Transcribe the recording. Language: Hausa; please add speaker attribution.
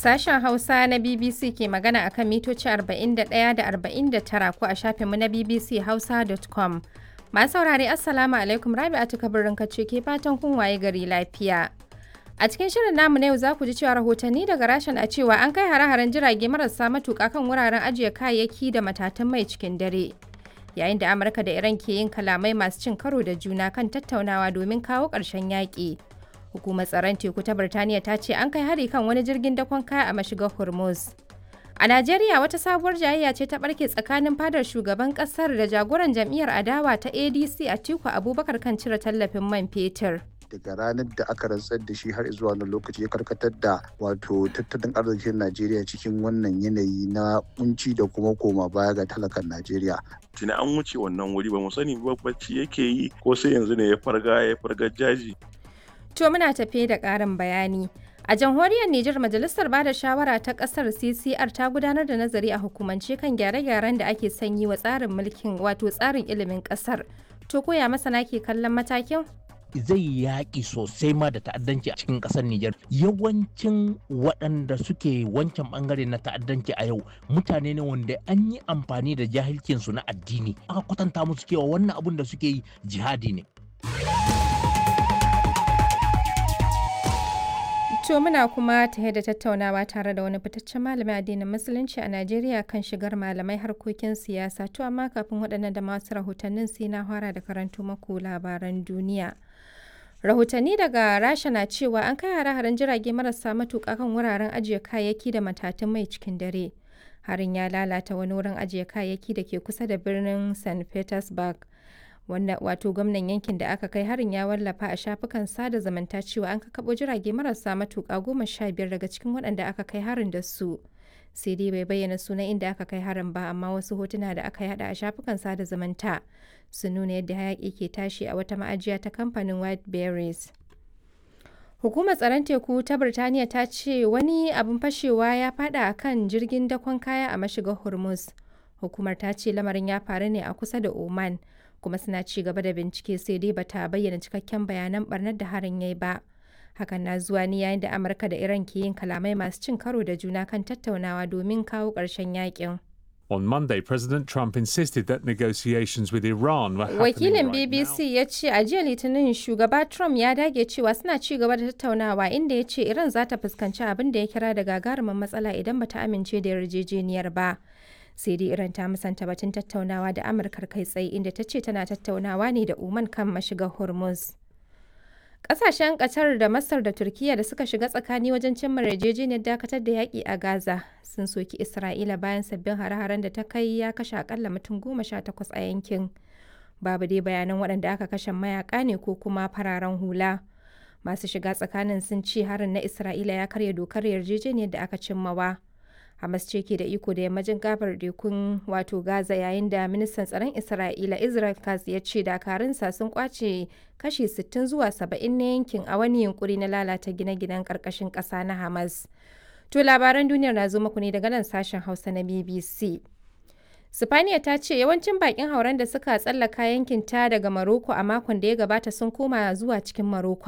Speaker 1: Sashen Hausa na BBC ke magana akan mitoci 41 da 49 ko a shafinmu na bbchausa.com. Masu saurare Assalamu alaikum Rabi'atu kabirin kace ke fatan kun waye gari lafiya. A cikin shirin namu na yau za ku ji cewa rahotanni daga rashin a cewa an kai hare-haren jirage marasa matuƙa kan wuraren ajiye kayayyaki da matatan mai cikin dare. Yayin da Amurka da Iran ke yin kalamai masu cin karo da juna kan tattaunawa domin kawo ƙarshen yaƙi. Hukumar tsaron teku ta Birtaniya ta ce an kai hari kan wani jirgin dakon kaya a mashigar Hormuz. A Najeriya wata sabuwar jayayya ce ta barke tsakanin fadar shugaban kasar da jagoran jam'iyyar adawa ta ADC a Tiku Abubakar kan cire tallafin man fetur.
Speaker 2: daga ranar da aka rantsar da shi har zuwa wani lokaci ya karkatar da wato tattalin arzikin Najeriya cikin wannan yanayi na kunci da kuma koma baya ga talakan Najeriya.
Speaker 3: Tuni an wuce wannan wuri ba mu sani ba bacci yake yi ko sai yanzu ne ya farga ya farga jaji.
Speaker 1: To muna tafe da ƙarin bayani. A jamhuriyar Nijar Majalisar Bada Shawara ta ƙasar CCR ta gudanar da nazari a hukumance kan gyare-gyaren da ake sanyi wa tsarin mulkin wato tsarin ilimin ƙasar. To koya masana ke kallon matakin?
Speaker 4: zai yaƙi sosai ma da ta'addanci a cikin ƙasar Nijar. Yawancin waɗanda suke wancan ɓangare na ta'addanci a yau mutane ne wanda an yi amfani da jahilcinsu na addini. Aka kwatanta musu cewa wannan abun da suke yi jihadi ne.
Speaker 1: To muna kuma tare da tattaunawa tare da wani fitaccen malamin addinin musulunci a Najeriya kan shigar malamai harkokin siyasa. To amma kafin waɗannan da masu rahotannin sai na fara da karanto maku labaran duniya. Rahotanni daga Rasha na cewa an kai hare-haren jirage marasa matuƙa kan wuraren ajiye kayayyaki da matatun mai cikin dare. Harin ya lalata wani wurin ajiye kayayyaki da ke kusa da birnin St. Petersburg. wanda wato gwamnan yankin da aka kai harin ya wallafa a shafukan sada zumunta cewa an kakabo jirage marasa matuƙa goma sha biyar daga cikin waɗanda aka kai harin da su sai dai bai bayyana sunan inda aka kai harin ba amma wasu hotuna da aka yada a shafukan sada zumunta sun nuna yadda hayaƙi ke tashi a wata ma'ajiya ta kamfanin white berries Hukumar tsaron teku ta Birtaniya ta ce wani abin fashewa ya fada a kan jirgin dakon kaya a mashigar Hormuz. Hukumar ta ce lamarin ya faru ne a kusa da Oman. kuma suna ci gaba da bincike sai dai bata bayyana cikakken bayanan barnar da harin yayi ba hakan na zuwa ne yayin da amurka da iran ke yin kalamai masu cin karo da juna kan tattaunawa domin kawo ƙarshen yakin
Speaker 5: On Monday, President Trump insisted that negotiations with Iran were happening
Speaker 1: Wakilin
Speaker 5: right
Speaker 1: BBC
Speaker 5: now.
Speaker 1: ya ce a jiya Litinin shugaba Trump ya dage cewa suna ci gaba da tattaunawa inda ya ce Iran za ta fuskanci abin da ya kira da gagarumin matsala idan bata amince da yarjejeniyar ba. sai dai iran ta musanta batun tattaunawa da amurkar kai tsaye inda ta ce tana tattaunawa ne da oman kan mashigar hormuz kasashen qatar da masar da turkiya da suka shiga tsakani wajen cimma yarjejeniyar dakatar da yaƙi a gaza sun soki isra'ila bayan sabbin hare-haren da ta kai ya kashe akalla mutum goma sha takwas a yankin babu dai bayanan waɗanda aka kashe mayaka ne ko kuma fararen hula masu shiga tsakanin sun ce harin na isra'ila ya karya dokar yarjejeniyar da aka cimmawa. Hamas ce ke da iko da yammacin gabar tekun wato Gaza yayin da ministan tsaron Isra'ila Israel Katz ya ce dakarunsa sun kwace kashi 60 zuwa 70 na yankin a wani yunkuri na lalata gine-ginen karkashin ƙasa na Hamas. To labaran duniyar na zo muku ne daga nan sashen Hausa na BBC. Sifaniya ta ce yawancin bakin hauren da suka tsallaka yankin ta daga Maroko a makon da ya gabata sun koma zuwa cikin Maroko